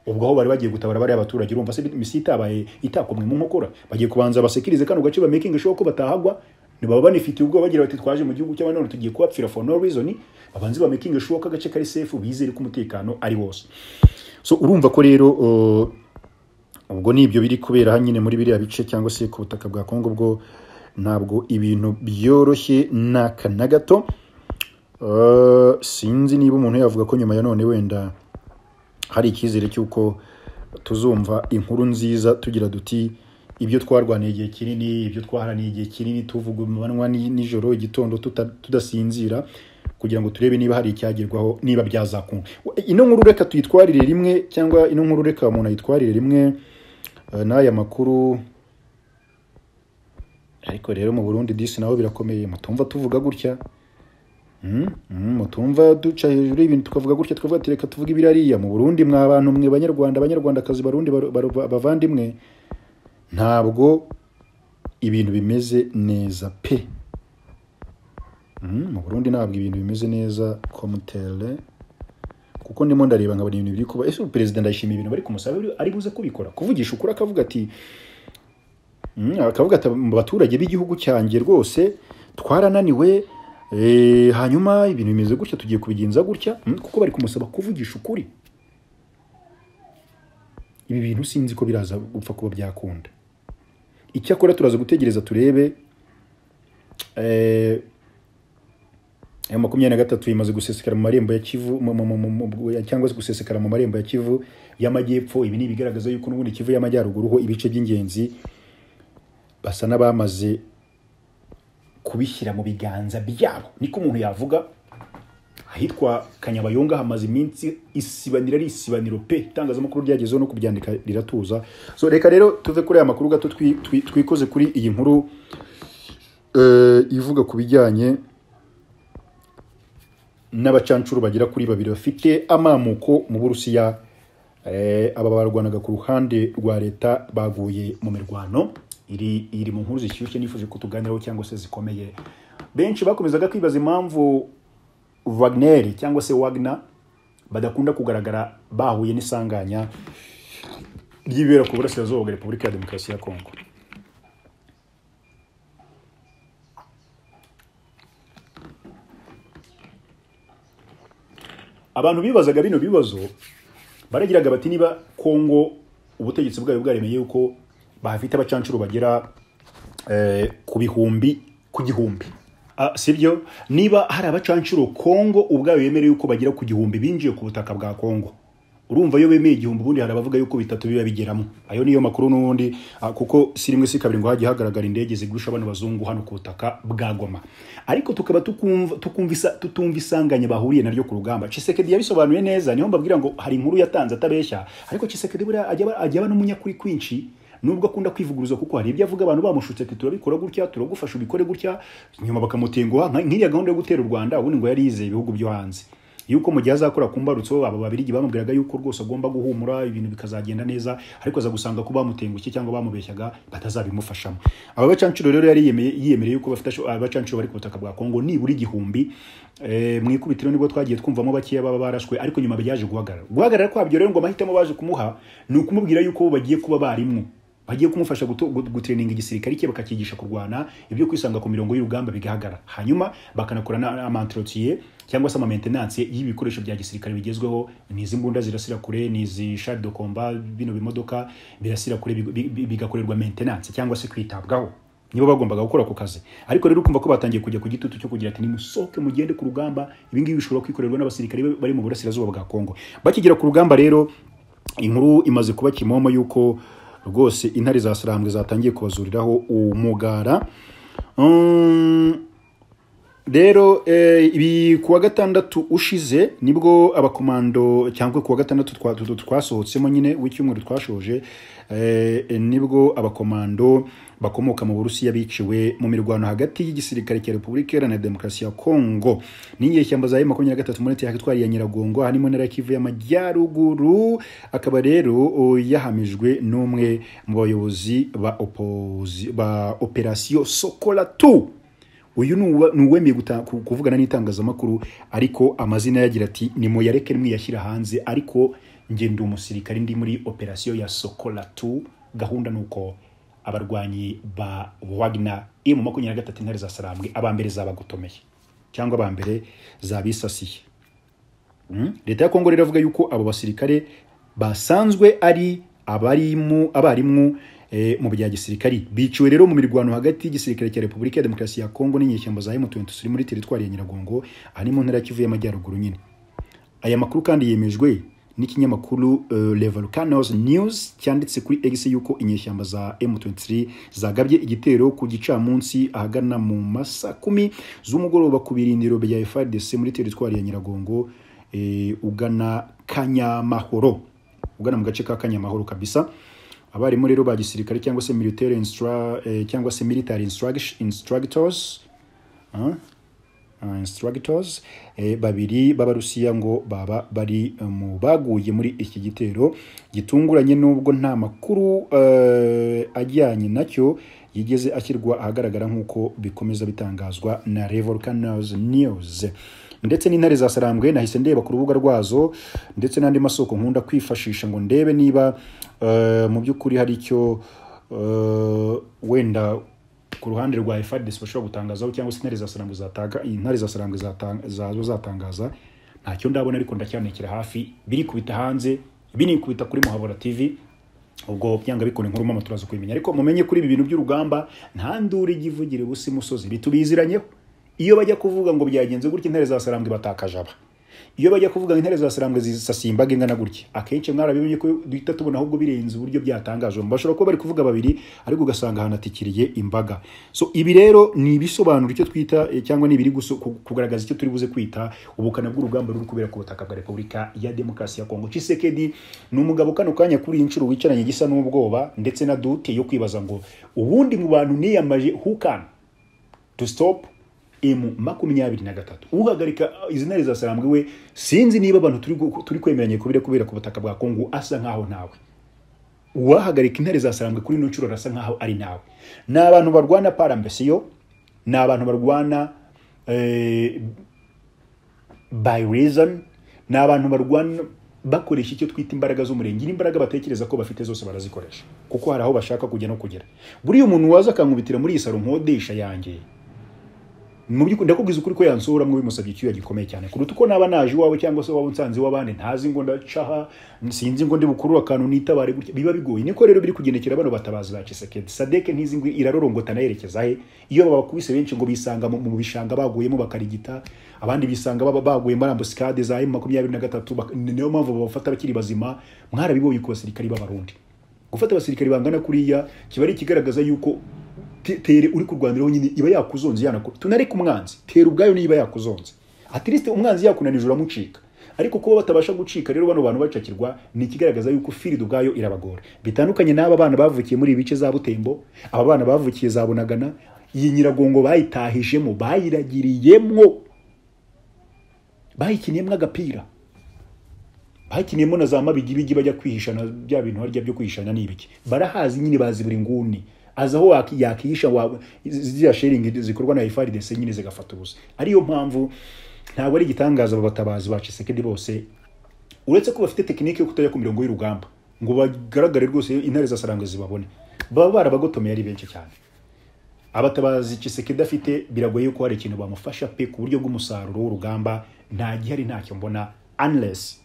ubwo aho bari bagiye gutabara bariya abaturage urumva se misi itabaye itakomwe mu nkokora bagiye kubanza basekirize kano gace bamakinga show ko batahagwa ntibaba banifitiye ubwo bagira bati twaje mu gihugu cy'abanone tugiye kubapfira for no reason babanze bamakinga show ko agace kari safe bizere ko umutekano ari wose so urumva ko rero uh, ubwo nibyo biri kubera hanyine muri biriya bice cyangwa se ku butaka bwa Kongo bwo ntabwo ibintu byoroshye naka na gato Uh, sinzi niba umuntu yavuga ko nyuma ya none wenda hari icyizere cy'uko tuzumva inkuru nziza tugira duti ibyo twarwaniye igihe kinini ibyo twaharaniye igihe kinini tuvuga amanywa ni- nijoro igitondo tuta- tudasinzira kugira ngo turebe niba hari icyagerwaho niba byazakunda ino nkuru reka tuyitwarire rimwe cyangwa ino nkuru reka umuntu ayitwarire rimwe eh, n'aya makuru ariko rero mu burundi disi naho birakomeye mutumva tuvuga gutya Mm, mm, mutumva duca hejuru y'ibintu tukavuga gutya tukavuga ati reka tuvuge ibirariya mu burundi mwa bantu mwe banyarwanda banyarwandakazi barundi baru- baru- ba- bavandimwe ntabwo ibintu bimeze neza pe Mm, mu burundi ntabwo ibintu bimeze neza komutere kuko ndimo ndareba nkabona ibintu biri kuba ese ubu perezida ndayishimiye ibintu bari kumusaba ari- ari buze kubikora kuvugisha ukuri akavuga ati Mm, akavuga ati mu baturage b'igihugu cyanjye rwose twarananiwe eh, hanyuma ibintu bimeze gutya tugiye kubigenza gutya Mm, kuko bari kumusaba kuvugisha ukuri ibi bintu sinzi ko biraza gupfa kuba byakunda icyakora turaza gutegereza turebe eh, ayo makumyabiri na gatatu imaze gusesekara mu marembo ya kivu mu- mu- mu- mu- mu- ya- cyangwa se gusesekara mu marembo ya kivu y'amajyepfo ibi ni ibigaragaza yuko n'ubundi kivu y'amajyaruguru ho ibice by'ingenzi basa n'abamaze kubishyira mu biganza byabo niko umuntu yavuga ahitwa kanyabayonga hamaze iminsi isibaniro ari isibaniro pe itangazamakuru ryagezeho no kubyandika riratuza so reka rero tuve kuri aya makuru gato twi- twi- twikoze kuri iyi nkuru eh, ivuga ku bijyanye n'abacancuru bagera kuri babiri bafite amamuko mu burusiya eh, aba barwanaga ku ruhande rwa leta baguye mu mirwano iri iri mu nkuru zishyushye nifuje ko tuganiraho cyangwa se zikomeye benshi bakomezaga kwibaza impamvu Wagner cyangwa se Wagner badakunda kugaragara bahuye n'isanganya ry'ibibera ku burasirazuba bwa Repubulika ya Demokarasi ya Kongo abantu bibazaga bino bibazo baragiraga bati niba kongo ubutegetsi bwayo bwaremeye yuko bafite abacancuro bagera eh, ku bihumbi ku gihumbi Ah, sibyo niba hari abacancuro kongo ubwayo yemereye yuko bagera ku gihumbi binjiye ku butaka bwa kongo urumva iyo bemeye igihumbi ubundi hari abavuga yuko bitatu biba bigeramo ayo niyo makuru n'ubundi ah, kuko si rimwe si kabiri ngo hajye hagaragara indege zigusha abana bazungu hano ku butaka bwa goma ariko tukaba tukumva tukumva isa- tutumva isanganya bahuriye naryo ku rugamba Chisekedi yabisobanuye neza niho mbabwira ngo hari inkuru yatanze atabeshya ariko Chisekedi buriya ajya aba- ajya aba n'umunyakuri kwinshi nubwo akunda kwivuguruza kuko hari ibyo avuga abantu bamushutse ati turabikora gutya turagufasha ubikore gutya nyuma bakamutenguha nka- nk'iriya gahunda yo gutera u Rwanda ubundi ngo yarize ibihugu byo hanze yuko mu gihe azakora ku mbarutso aba babirigi bamubwiraga yuko rwose agomba guhumura ibintu bikazagenda neza ariko aza gusanga ko bamutengushye cyangwa bamubeshyaga batazabimufashamo aba bacancuro rero yari yiyemeye- yiyemereye yuko bafite asho- abacancuro bari ku butaka bwa kongo nibura igihumbi eh, mu ikubitiro nibwo twagiye twumvamo bakeya baba barashwe ariko nyuma byaje guhagarara guhagarara kwabyo rero ngo amahitamo baje kumuha ni ukumubwira yuko bo bagiye kuba barimwo bagiye kumufasha guto- gu- gutreninga igisirikare cye bakakigisha kurwana ibyo kwisanga ku mirongo y'urugamba bigahagarara hanyuma bakanakora na- amantrotiye cyangwa se amamentenanse y'ibikoresho bya gisirikare bigezweho ni izi mbunda zirasira kure ni izi shari de komba bino bimodoka birasira kure big- big- bigakorerwa maintenance cyangwa se kwitabwaho nibo bagombaga gukora ako kazi ariko rero ukumva ko batangiye kujya ku gitutu cyo kugira ati nimusohoke mugende ku rugamba ibingibi bishobora kwikorerwa n'abasirikare bari mu burasirazuba bwa kongo bakigera ku rugamba rero inkuru imaze kuba kimomo y'uko rwose intare za sarambwe zatangiye kubazuriraho umugara Mm, rero eh, ibi kuwa gatandatu ushize nibwo abakomando cyangwa kuwa gatandatu twa- tu- tu- twasohotsemo nyine w'icyumweru twashoje eh, nibwo abakomando bakomoka mu burusiya biciwe mu mirwano hagati y'igisirikare cya repubulika iharanira demokarasi ya kongo n'inyeshyamba za makumyabiri na gatatu muri leta itwariye ya nyiragongo harimo na kivu y'amajyaruguru akaba rero o, yahamijwe n'umwe mu bayobozi ba, opozi- ba operasiyo sokola tu uyu ni uwa- ni uwemeye guta- ku- kuvugana n'itangazamakuru ariko amazina ye agira ati ni muyareke mwiyashyira hanze ariko njye ndi umusirikare ndi muri operasiyo ya sokola tu gahunda ni uko abarwanyi ba wagner iri mu makumyabiri na gatatu intare za sarambwe aba mbere zabagotomeye cyangwa aba mbere zabisasiye Mm. leta ya kongo rero iravuga yuko abo basirikare basanzwe ari abarimu abarimu eh, mu bya gisirikari biciwe rero mu mirwano hagati y'igisirikare cya repubulika ya demokarasi ya kongo n'inyeshyamba za M23 ziri muri teritwari ya nyiragongo ahari mu ntara ya kivu y'amajyaruguru nyine aya makuru kandi yemejwe n'ikinyamakuru uh, Le Volcanoes News cyanditse kuri X yuko inyeshyamba za M23 zagabye igitero ku gicamunsi ahagana mu masa kumi z'umugoroba ku birindiro bya FARDC muri teritwari ya Nyiragongo eh, ugana Kanyamahoro ugana mu gace ka Kanyamahoro kabisa abarimu rero ba gisirikare cyangwa se military instra, eh, cyangwa se military instruct- instructors ah, uh, instructors eh, babiri b'abarusiya ngo baba bari eh, mu baguye muri iki gitero gitunguranye n'ubwo nta makuru eh, ajyanye nacyo yigeze ashyirwa ahagaragara nk'uko bikomeza bitangazwa na Revolcanoes News ndetse n'intare za sarambwe nahise ndeba ku rubuga rwazo ndetse n'andi masoko nkunda kwifashisha ngo ndebe niba eh, mu by'ukuri hari icyo eh, wenda ku ruhande rwa FARDC bashobora gutangazaho cyangwa se intare za sarambwe zataga intare za sarambwe zata- zazo zatangaza ntacyo ndabona ariko ndacyanekera hafi biri kubita hanze biri kubita kuri muhabura TV ubwo byanga bikora inkuru mama turaza kubimenya ariko mumenye kuri ibi bintu by'urugamba nta nduru ijya ivugira ubusa imusozi bitubiziranyeho iyo bajya kuvuga ngo byagenze gutya intare za sarambwe batakaje aba iyo bajya kuvuga ngo intare za sarambwe zisasiye imbaga ingana gutya akenshi mwarabibonye ko duhita tubona ahubwo birenze uburyo byatangajwe bashobora kuba bari kuvuga babiri ariko ugasanga hanatikiriye imbaga so ibi rero ni ibisobanura icyo twita eh, cyangwa ni ibiri guso- ku- kugaragaza icyo turi buze kwita ubukana bw'urugamba ruri kubera ku butaka bwa repubulika ya demokarasi ya kongo cisekedi ni umugabo kano kanya kuri iyi nshuro wicaranye gisa n'ubwoba ndetse na dute yo kwibaza ngo ubundi mu bantu niyamaje hukana to stop m makumyabiri na gatatu uhagarika izi ntare za sarambwe we sinzi niba abantu turi gu- turi kwemeranya kubira kubera ku butaka bwa kongo asa nkaho nawe uwahagarika intare za sarambwe kuri ino nshuro arasa nkaho ari nawe ni abantu barwana parambesiyo ni abantu barwana eh, by reason ni abantu barwana bakoresha icyo twita imbaraga z'umurenge n'imbaraga batekereza ko bafite zose barazikoresha kuko hari aho bashaka kujya no kugera buriya umuntu waza akankubitira muri iyi saro nkodesha yanjye mu by'ukuri ndakubwiza ukuri ko yansohoramo bimusabye icyuya gikomeye cyane kuruta uko naba naje iwawe cyangwa se waba unsanze iw'abandi ntazi ngo ndacaha sinzi ngo ndi bukurure akantu nitabare gutya biba bigoye niko rero biri kugendekera bano batabazi ba Tshisekedi Sadeke ntizi ngo irarorongota nayerekeza he iyo babakubise benshi ngo bisanga mu mu bishanga baguyemo bakarigita abandi bisanga baba baguye muri ambusikade za M23 bak- niyo mpamvu babafata bakiri bazima mwarabibonye ku basirikari b'abarundi gufata abasirikari bangana kuriya kiba ari ikigaragaza yuko te- tere uri kurwaniraho nyine iba yakuzonze yanakura tunareke umwanzi tera ubwayo niba yakuzonze atiriste umwanzi yakunanije uramucika ariko kuba batabasha gucika rero bano bantu bacakirwa ni ikigaragaza yuko firida ubwayo irabagora bitandukanye n'aba bana bavukiye muri ibice za butembo aba bana bavukiye za bunagana iyi nyiragongo bayitahijemo bayiragiriyemo bayikiniyemo agapira bakiniyemo na za mabigibigi bajya kwihishana bya bintu harya byo kwihishana ni ibiki barahazi nyine bazi buri nguni aza aho waki- yakihisha wa- ziriya sharing zikorwa na FARDC nyine zigafata ubusa ariyo mpamvu ntabwo ari igitangaza aba batabazi ba Tshisekedi bose uretse ko bafite tekinike yo kutajya ku mirongo y'urugamba ngo bagaragare rwose intare za sarangwe zibabone baba barabagotomeye ari benshi cyane abatabazi Tshisekedi afite biragoye ko hari ikintu bamufasha pe ku buryo bw'umusaruro w'urugamba nta gihari ntacyo mbona unless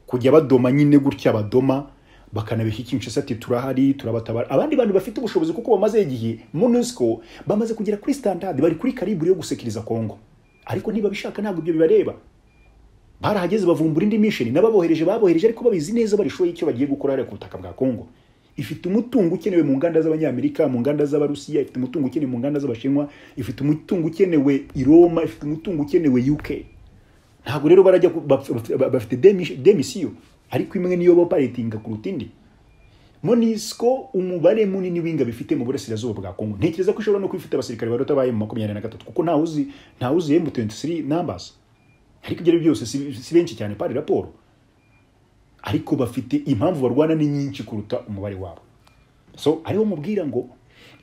kujya badoma nyine gutya badoma bakanabishyikirisha ati turahari turabatabara abandi bantu bafite ubushobozi kuko bamaze igihe MONUSCO bamaze kugera kuri standard bari kuri karibure yo gusekiriza Kongo ariko ntibabishaka ntabwo ibyo bibareba barahageze bavumbura indi mission n'ababohereje babohereje ariko babizi neza barishoye icyo bagiye gukora hariya ku butaka bwa Kongo ifite umutungo ukenewe mu nganda z'abanyamerika mu nganda z'abarusiya ifite umutungo ukenewe mu nganda z'abashinwa ifite umutungo ukenewe i roma ifite umutungo ukenewe uk ntabwo rero barajya ku- baf- baf- bafite demi- demisiyo ariko imwe niyo boparitinga kuruta indi monisco umubare munini w'ingabo ifite mu burasirazuba bwa kongo ntekereza ko ishobora no kuba ifite abasirikare barota bayo mu makumyabiri na gatatu kuko ntawe uzi ntawe uzi m23 numbers ariko ibyo ari byo byose si, si benshi cyane pari raporo ariko bafite impamvu barwana ni nyinshi kuruta umubare wabo so ariho mubwira ngo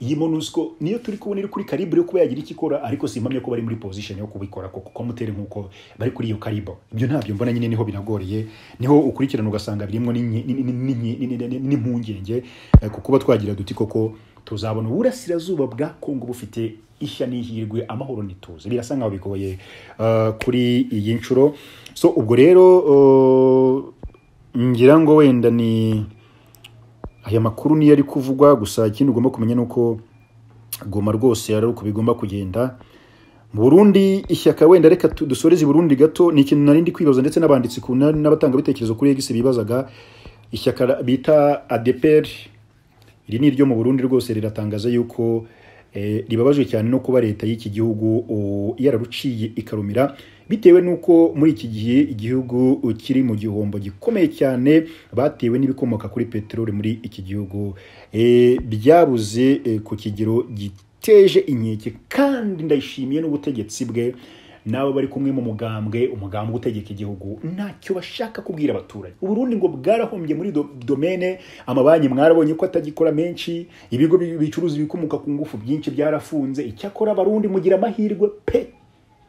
iyi monusco niyo turi kubona iri kuri karibu yo kuba yagira icyo ikora ariko simpamya ko bari muri position yo kubikora koko ko mutere nk'uko bari kuri iyo karibu ibyo ntabyo mbona nyine niho binagoriye niho ukurikirana ugasanga birimo n'inyi- ni- ni- ni- ni- ni- ni- ni- n'impungenge eh, ku kuba twagira duti koko tuzabona uburasirazuba bwa kongo bufite ishya n'ihirwe amahoro n'ituze birasa nkaho bigoye eh, kuri iyi nshuro so ubwo rero eh, ngira ngo wenda ni aya makuru niyo ari kuvugwa gusa ikindi ugomba kumenya ni uko goma rwose ari uko bigomba kugenda mu burundi ishyaka wenda reka tu- dusoreze i burundi gato ni ikintu narindi kwibaza ndetse n'abanditsi ku- na- n'abatangabitekerezo kuri egisi bibazaga ishyaka ra- bita adeperi iri ni iryo mu burundi rwose riratangaza yuko eh, ribabajwe cyane no kuba leta y'iki gihugu o, yararuciye ikarumira bitewe n'uko muri iki gihe igihugu kiri mu gihombo gikomeye cyane batewe n'ibikomoka kuri peteroli muri iki gihugu Eh, byabuze eh, ku kigero giteje inkeke kandi ndayishimiye n'ubutegetsi bwe nabo bari kumwe mu mugambwe umugambwe utegeka igihugu ntacyo bashaka kubwira abaturage uburundi ngo bwarahombye muri do- domene amabanki mwarabonye ko atagikora menshi ibigo bi- bicuruza ibikomoka ku ngufu byinshi byarafunze icyakora abarundi mugira amahirwe pe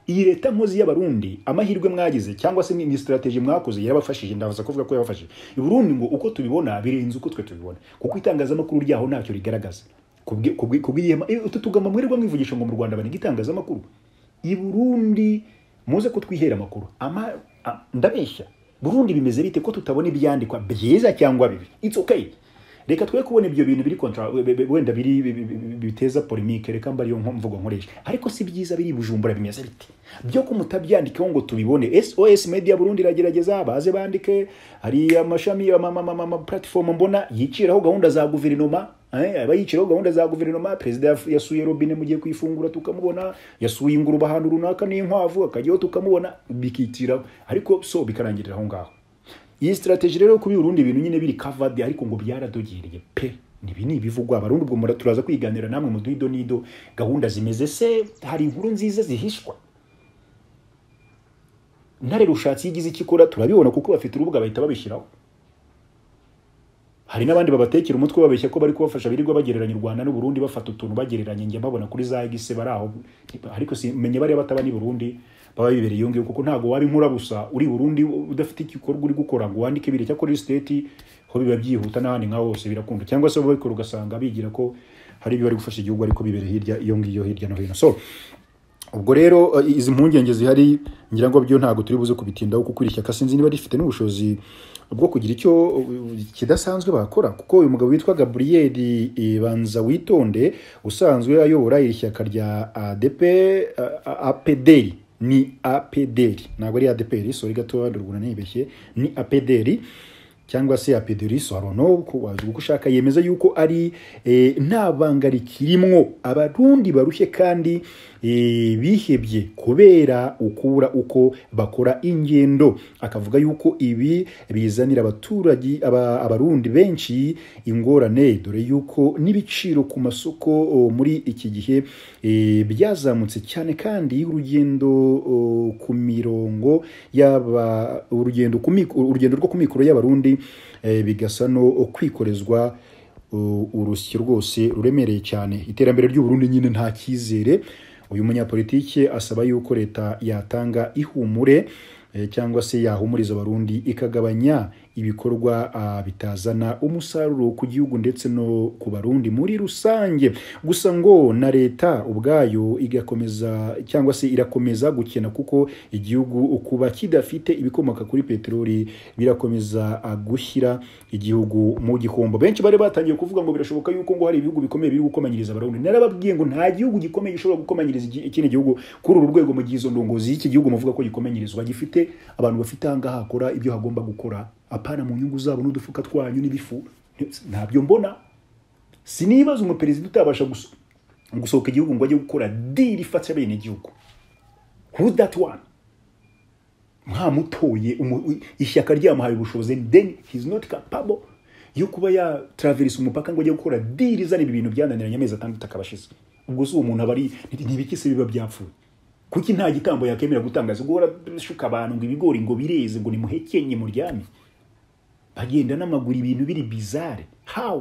iyi leta nkozi y'abarundi amahirwe mwagize cyangwa se ni ni strategy mwakoze yarabafashije ndabaza kuvuga ko yabafashije i Burundi ngo uko tubibona birenze uko twe tubibona kuko itangazamakuru ryaho ntacyo rigaragaza Kubwi- kubwi- kubw'ihema eh, utu tugambo mwirirwa mwivugisha ngo mu Rwanda baniga itangazamakuru i Burundi muze ko twihera amakuru ama a- ndabeshya Burundi bimeze bite ko tutabona ibyandikwa byiza cyangwa bibi it's okay reka twe kubona ibyo bintu biri kontra we- we- wenda biri bi- bi- bi- biteza polemique reka mba ariyo mvugo nkoresha ariko si byiza biri i bujumbura bimeze biti byo ko mutabyandikeho ngo tubibone sos media burundi iragerageza baze bandike hari amashami ama- ama- ama- ama platform mbona yiciraho gahunda za guverinoma eh, aba yiciraho gahunda za guverinoma perezida yaf- yasuye robine mugiye kuyifungura tukamubona yasuye ingurube ahantu runaka n'inkwavu akajyaho tukamubona bikiciraho ariko so bikarangirira aho ngaho iyi strategy rero yo kuba urundi ibintu nyine biri covered ariko ngo byaradogiriye pe ibi ni ibivugwa abarundi ubwo mura turaza kwiganira namwe mu duhido nido gahunda zimeze se hari inkuru nziza zihishwa ntare rushatse iyo igize icyo ikora turabibona kuko bafite urubuga bahita babishyiraho hari n'abandi babatekera umutwe babeshya ko bari kubafasha birirwa bagereranya u Rwanda n'u Burundi bafata utuntu bagereranya njye mbabona kuri za egise bari aho ariko simenye bariya bataba n'i Burundi baba bibereye iyo ngiyo kuko ntabwo waba inkura gusa uri i Burundi udafite igikorwa uri gukora ngo wandike biri cyakora iyo state ho biba byihuta n'ahandi nka hose birakunda cyangwa se babikora ugasanga bigira ko hari ibyo bari gufasha igihugu ariko bibere hirya iyo ngiyo hirya no hino so ubwo rero eh, izi mpungenge zihari ngira ngo byo ntabwo turi buze kubitindaho kuko iri shyaka sinzi niba rifite n'ubushobozi bwo kugira icyo eh, kidasanzwe bakora kuko uyu mugabo witwa Gabriel eh, Banza witonde usanzwe ayobora iri shyaka rya ADP eh, APDR ni APDR ntabwo ari ADPR sorry gato ndurguna nibeshye ni APDR cyangwa se apederi sarono wazi uko ushaka yemeza yuko ari eh, nta banga rikirimwo abarundi barushye kandi eh, bihebye kubera ukura uko bakora ingendo akavuga yuko ibi bizanira abaturage aba, abarundi benshi ingorane dore yuko n'ibiciro ku masoko o, muri iki gihe eh, byazamutse cyane kandi urugendo o, ku mirongo yaba urugendo ku mik- urugendo rwo ku mikoro y'abarundi eh, bigasa no kwikorezwa uh, urusyo rwose ruremereye cyane iterambere ry'uburundi nyine nta cyizere uyu munyapolitike asaba yuko leta yatanga ihumure eh, cyangwa se yahumuriza abarundi ikagabanya ibikorwa ah, bitazana umusaruro ku gihugu ndetse no ku barundi muri rusange gusa ngo na leta ubwayo igakomeza cyangwa se irakomeza gukena kuko igihugu kuba kidafite ibikomoka kuri peteroli birakomeza ah, gushyira igihugu mu gihombo benshi bari batangiye kuvuga ngo birashoboka yuko ngo hari ibihugu bikomeye biri gukomanyiriza abarundi narababwiye ngo nta gihugu gikomeye gishobora gukomanyiriza iki- ikindi gihugu kuri uru rwego mu gihe izo ndongozi y'iki gihugu muvuga ko gikomanyirizwa gifite abantu bafite ahangaha hakora ibyo hagomba gukora apana mu nyungu zabo n'udufuka twanyu n'ibifu ntabyo mbona sinibaza umuperezida utabasha guso- gusohoka igihugu ngo ajye gukora diri ifatira bene igihugu who that one mwamutoye umu- u- ishyaka ryamuhaye ubushobozi and then he is not capable yo kuba yatraverisa umupaka ngo ajye gukora diri izanira ibintu byananiranye amezi atandatu akaba ashize ubwo si uwo muntu aba ari ntibiki se biba byapfuye kuki nta gitambo yakemera gutangaza ubwo warashuka abantu ngo ibigori ngo bireze ngo nimuhekenye muryame bagenda n'amaguru ibintu biri bizare how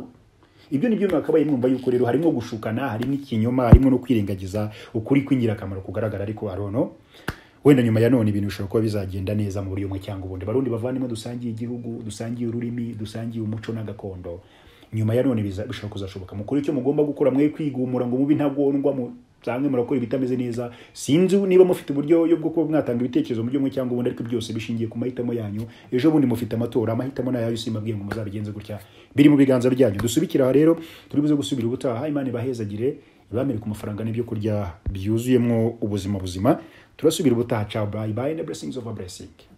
ibyo nibyo mwakabaye mwumva yuko rero harimo gushukana harimo ikinyoma harimo no kwirengagiza ukuri kw'ingirakamaro kugaragara ariko arono wenda nyuma ya none ibintu bishobora kuba bizagenda neza mu buryo bumwe cyangwa ubundi barundi bavandimwe dusangiye igihugu dusangiye ururimi dusangiye umuco n'agakondo nyuma ya none biza- bishobora kuzashoboka mukuru icyo mugomba gukora mwe kwigumura ngo mube intagondwa mu cyangwa murakora ibitameze neza sinzi niba mufite uburyo yo bwo kuba mwatanga ibitekerezo mu buryo bumwe cyangwa ubundi ariko byose bishingiye ku mahitamo yanyu ejo bundi mufite amatora amahitamo ni ayayo simbabwiye ngo muzabigenze gutya biri mu biganza byanyu dusubikire aha rero turi buze gusubira ubutaha imana ibahezagire ibamere ku mafaranga n'ibyo kurya byuzuyemo ubuzima buzima turasubira ubutaha ciao bye bye and the blessings of a blessing